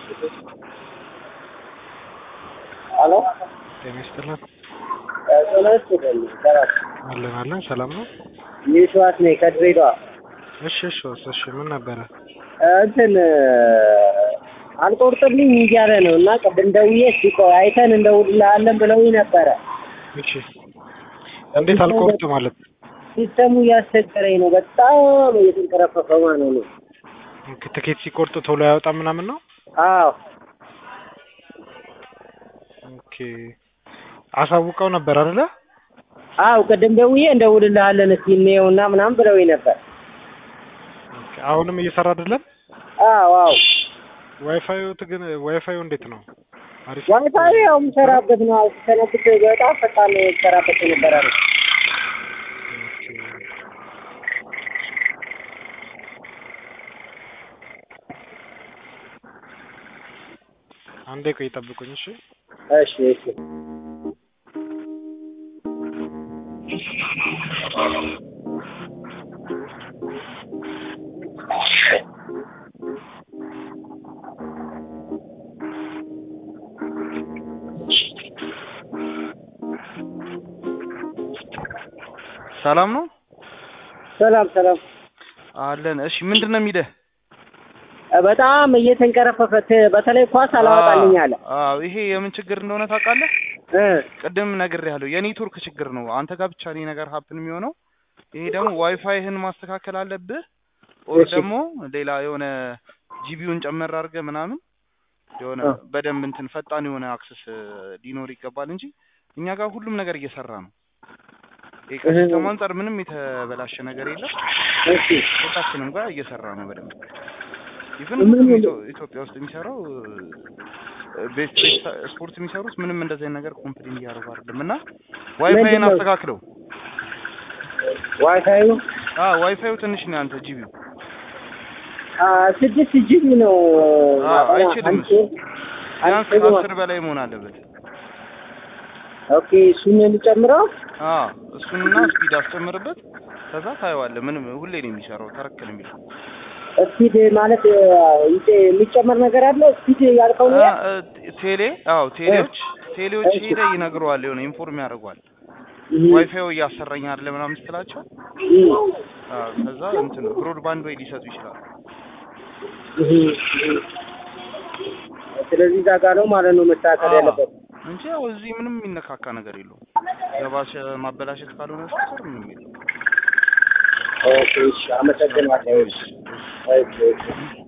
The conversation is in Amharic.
ሄሎ ጤና ይስጥልን። ጤና ይስጥልኝ። ሰላም አለን አለን። ሰላም ነው? የሸዋስ ነኝ ከድሬዳዋ። እሺ እሺ ወስ እሺ ምን ነበረ? እንትን አልቆርጥልኝ እያለ ነው እና ቅድም ደውዬ እስኪ ቆይ አይተን እንደውልልሃለን ብለውኝ ነበረ። እሺ እንዴት አልቆርጥ ማለት ሲስተሙ እያስቸገረኝ ነው። በጣም እየተንቀረፈፈ ማለት ነው። ትኬት ሲቆርጥ ቶሎ አያወጣም ምናምን ነው? አዎ ኦኬ አሳውቀው ነበር አይደለ? አዎ ቅድም ደውዬ እንደውልልሃለን እስኪ እንየውና ምናምን ብለውኝ ነበር። ኦኬ አሁንም እየሰራ አይደለም? አዎ አዎ ዋይፋዩ ግን ዋይፋዩ እንዴት ነው? አሪፍ ዋይፋይ ያው የምሰራበት ነው። ሰነብት በጣም ፈጣን ነው የምሰራበት የነበረ ነው። ኦኬ። አንዴ ቆይ ጠብቁኝ እሺ። እሺ እሺ ሰላም ነው ሰላም ሰላም። አለን። እሺ ምንድን ነው የሚልህ? በጣም እየተንቀረፈፈ ት- በተለይ ኳስ አላወጣልኝ አለ አዎ ይሄ የምን ችግር እንደሆነ ታውቃለህ? እ ቅድም ነግሬሃለሁ። የኔትወርክ ችግር ነው። አንተ ጋር ብቻ ነው ይሄ ነገር ሀፕን የሚሆነው። ይሄ ደግሞ ዋይፋይህን ማስተካከል አለብህ። ኦር እሺ። ደግሞ ሌላ የሆነ ጂቢውን ጨመር አድርገህ ምናምን የሆነ እ። በደንብ እንትን ፈጣን የሆነ አክሰስ ሊኖር ይገባል እንጂ እኛ ጋር ሁሉም ነገር እየሰራ ነው። ይሄ ከሲስተም አንጻር ምንም የተበላሸ ነገር የለም። እሺ ሁላችንም ጋር እየሰራ ነው በደንብ ኢቭን ምን ሁሉም ምን- ኢትዮ- ኢትዮጵያ ውስጥ የሚሰራው ቤት ቤት ስፖርት የሚሰሩት ምንም እንደዚህ አይነት ነገር ኮምፕሌን እያደረጉ አይደለም። እና ዋይፋይን ምንድን ነው? አስተካክለው። ዋይፋዩ አ ዋይፋዩ ትንሽ ነው ያንተ ጂቢው አ ስድስት ጂቢ ነው። አ አይችልም። አንቺ ቢያንስ አንቺ ከአስር በላይ መሆን አለበት። ኦኬ እሱን የሚጨምረው አ እሱንና ስፒድ አስጨምርበት። ከዛ ታየዋለህ። ምንም ሁሌ ነው የሚሰራው። ተረክል የሚል ስፒድ ማለት አ፣ ይጨ- የሚጨመር ነገር አለ። ስፒድ ያልከው ነው ያ? አ፣ እ፣ ቴሌ አዎ ቴሌዎች ቴሌዎች እሺ። ሄደ ይነግረዋል። የሆነ ኢንፎርም ያደርገዋል። እህ፣ ዋይፋዩ እያሰራኝ አይደለ ምናምን ስትላቸው እህ፣ አ፣ ከዛ እንትን ብሮድባንድ ወይ ሊሰጡ ይችላሉ። እህ፣ እህ። ስለዚህ እዛ ጋ ነው ማለት ነው መስተካከል አዎ። ያለበት። እንጂ ያው እዚህ ምንም የሚነካካ ነገር የለውም። የባሰ ማበላሸት ካልሆነ በስተቀር ምንም የለውም። ኦኬ እሺ፣ አመሰግናለሁ። እሺ፣ እሺ፣ እሺ።